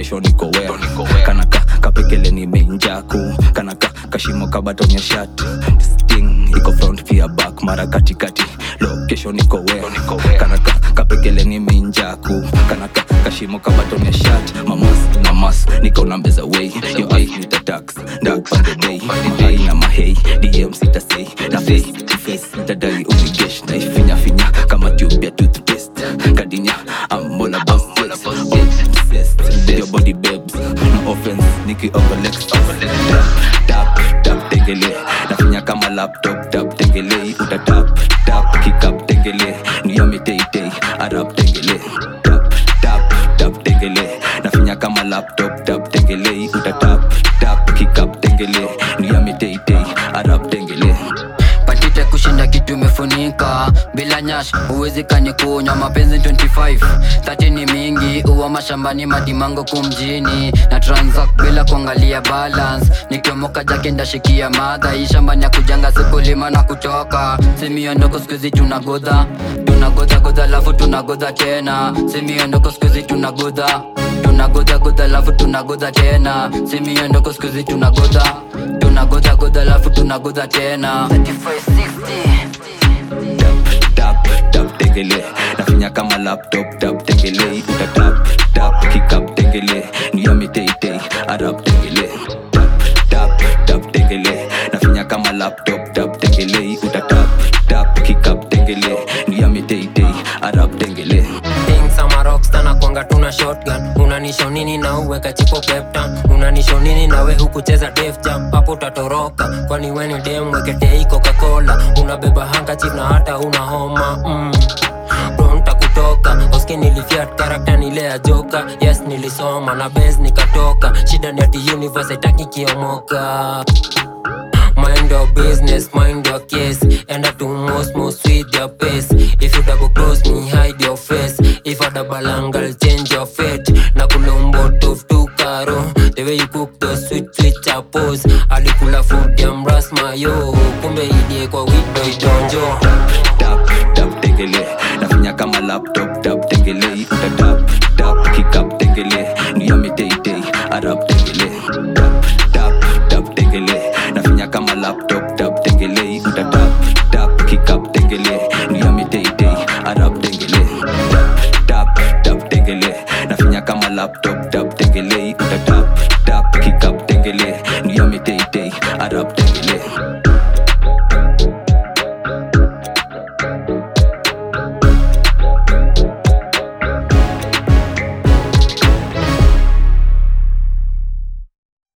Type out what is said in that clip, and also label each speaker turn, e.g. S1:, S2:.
S1: kesho niko wea kanaka kapekele nimeinjaku kanaka kashimo kabatonya shati sting iko front pia back mara katikati location niko wea kanaka kapekele nimeinjaku kanaka kashimo kabatonya shati mamas na mas niko na mbeza way yo ai with the tax ndak pande day ai na mahei dm sita say na face to face tadai unigesh na ifinya finya kama tube ya toothpaste kadinya I'm all about sex obsessed with your body babes no offense niki overlex tap tap tengele nafinya kama laptop tap tengele uta tap tap kikap tengele niyami tei tei arab tengele tap tap tap tengele nafinya kama laptop tap tengele uta tap tap kikap tengele niyami tei tei arab tengele
S2: patite kushinda kitu imefunika bila nyash huwezi kanikunywa mapenzi 25 30 ni mingi uwa mashambani madimango kumjini na transact bila kuangalia balance nikiomoka jake ndashikia madha hii shambani ya kujanga sikulima na kutoka simiondoko skuizi tunagodha tunagodha godha lafu tunagodha tena simiondoko skuizi tunagodha tunagodha godha lafu tunagodha tena simiondoko skuizi tunagodha tunagodha godha lafu tunagodha tena 3560
S1: tap tap tengele nafinya kama laptop tap tengele uta tap tap kikap tengele niyami tei tei arab tengele tap tap tap tengele nafinya kama laptop tap tengele uta tap tap kikap tengele niyami tei tei arab tengele
S3: Things ama rockstar na kwanga tuna shotgun unanisho nini na uweka chipo peptan unanisho nini nawe hukucheza def jam hapo utatoroka kwani weni dem weketei coca-cola unabeba handkerchief na hata una homa mm. pronta kutoka oski nilifiat karakta nile ya joka yes nilisoma na bes nikatoka shida ni ati universe haitaki kiomoka Mind your business, mind your case. And I do most, most with your pace. If you double close me, hide your face. If I double angle, change your fate. Na kulombo tof tu karo. The way you cook the sweet, sweet chapos. Alikula food ya mras mayo. Kumbe idie kwa wido idonjo.
S1: tap tap tengele nafinya kama laptop tap tengele uta tap tap kikap tengele niyami tei tei arab tengele tap tap tap tengele nafinya kama laptop tap tengele uta tap tap kikap tengele niyami tei tei arab tengele tap tap tengele nafinya kama laptop tap tengele uta tap tap kikap tengele niyami tei tei arab tengele